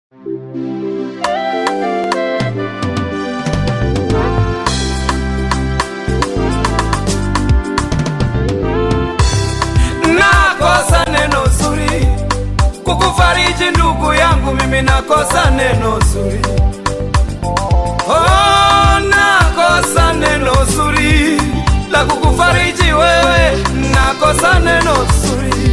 Nakosa neno zuri kukufariji ndugu yangu, mimi nakosa neno zuri. Oh, nakosa neno zuri la kukufariji wewe, nakosa neno zuri,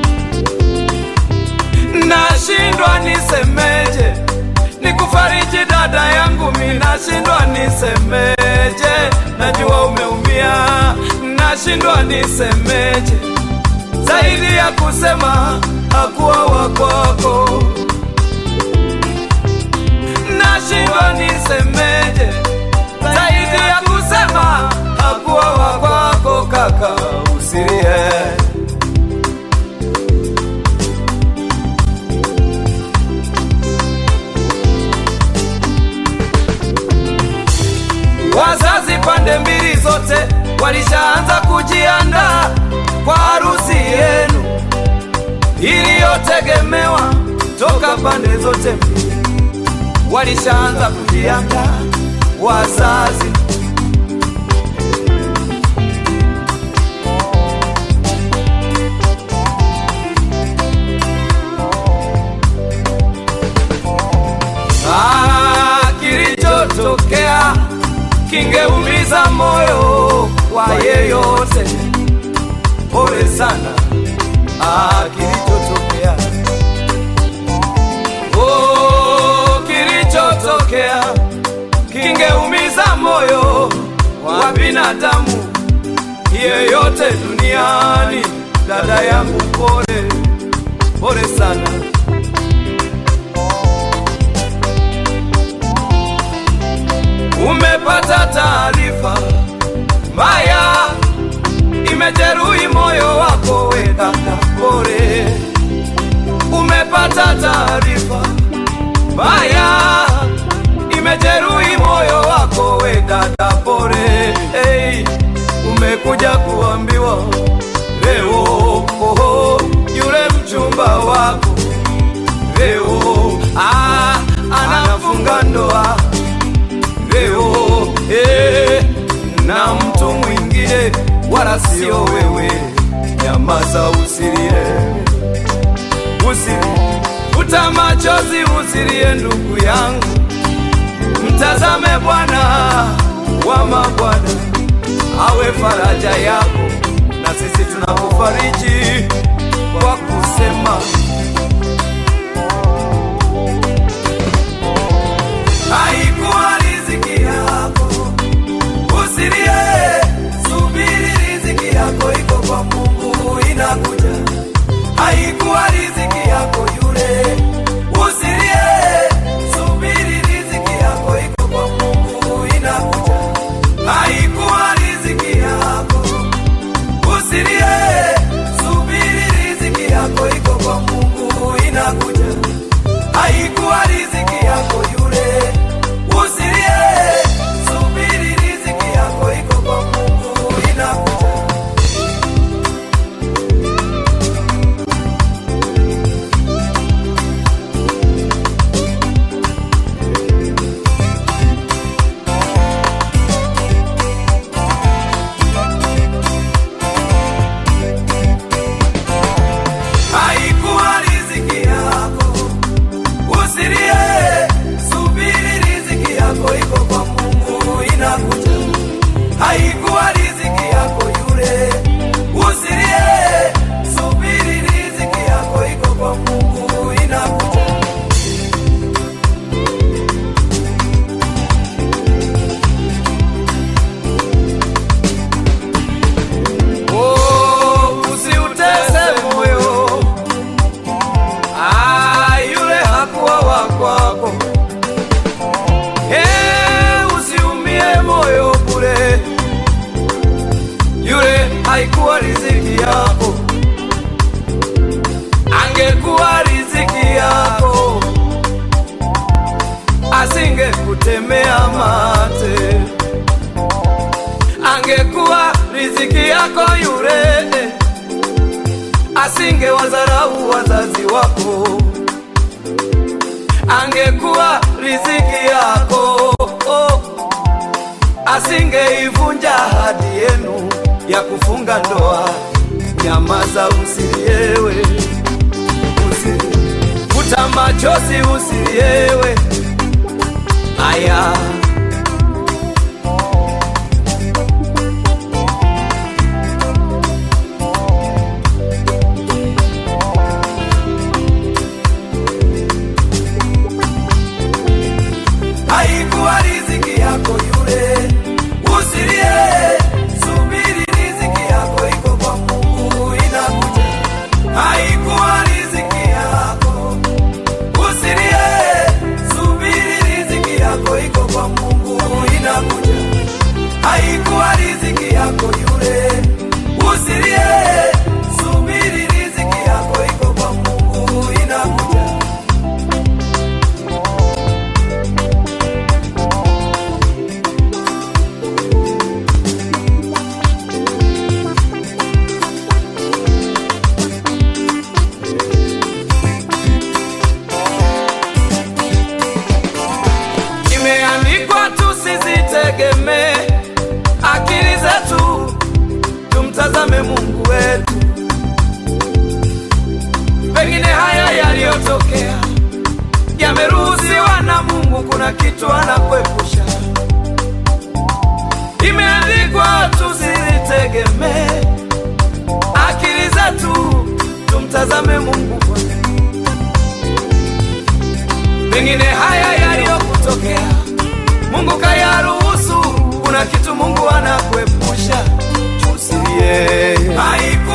nashindwa nisemeje, nikufariji dada yangu, mimi nashindwa nisemeje, najua umeumia, nashindwa nisemeje zaidi ya kusema hakuwa wakwako, nashindwa nisemeje zaidi ya kusema hakuwa wakwako. Kaka usilie, wazazi pande mbili zote walishaanza kujiandaa kwa harusi yenu iliyotegemewa toka pande zote mbili, walishaanza kujiandaa wazazi. Ah, kilichotokea kingeumiza moyo wa yeyote. Pole sana ah, kilichotokea oh, kilichotokea kingeumiza moyo wa binadamu yeyote duniani. Dada yangu, pole pole sana. Umepata taarifa mbaya imejeruhi moyo wako, we dada, pole. Umepata taarifa mbaya imejeruhi moyo wako, we dada, pole. Hey, umekuja kuambiwa leo, oh, yule mchumba wako leo ah, anafunga ndoa leo eh, na mtu mwingine wala sio wewe. Nyamaza, usilie, usilie, futa machozi, usilie ndugu yangu, mtazame Bwana wa mabwana awe faraja yako, na sisi tunakufariji kwa kusema haikuwa riziki yako, usilie, subiri, riziki yako iko kwa Mungu, inakuja. Haikuwa riziki yako yule, usilie, subiri, riziki yako iko kwa Mungu, inakuja. Haikuwa riziki yako, usilie, subiri, riziki yako iko kwa Mungu, inakuja. Haikuwa riziki yako yule, usilie, subiri, riziki yako iko kwa Mungu, inakuja. Haikuwa riziki yako, usilie, subiri, riziki yako iko kwa Mungu, inakuja. Haikuwa riziki yako yule, usilie, subiri, riziki yako iko kwa Mungu, inakuja. Oh, usiutese moyo Ah, yule hakuwa wa kwako. Eh, usiumie moyo bure, yule haikuwa riziki yako. Angekuwa riziki yako, asingekutemea mate. Angekuwa riziki yako yule asinge wadharau wazazi wako, angekuwa riziki yako oh, asingeivunja ahadi yenu ya kufunga ndoa. Nyamaza, usiliewe, usilie, futa machozi, usiliewe. Aya, haikuwa riziki yako yule, usilie, subiri, riziki yako iko kwa Mungu, inakuja. Haikuwa riziki yako, usilie, subiri, riziki yako iko kwa Mungu, inakuja. Haikuwa riziki yako yule, usilie, subiri, riziki yako iko kwa Mungu, inakuja. Imeandikwa tusizitegemee akili zetu, tumtazame Mungu wetu. Pengine haya yaliyotokea yameruhusiwa na Mungu, kuna kitu anakuepusha. Imeandikwa tusizitegemee akili zetu, tumtazame Mungu kwanza. Pengine haya yaliyokutokea Mungu kayaruhusu, kuna kitu Mungu anakuepusha. Usilie,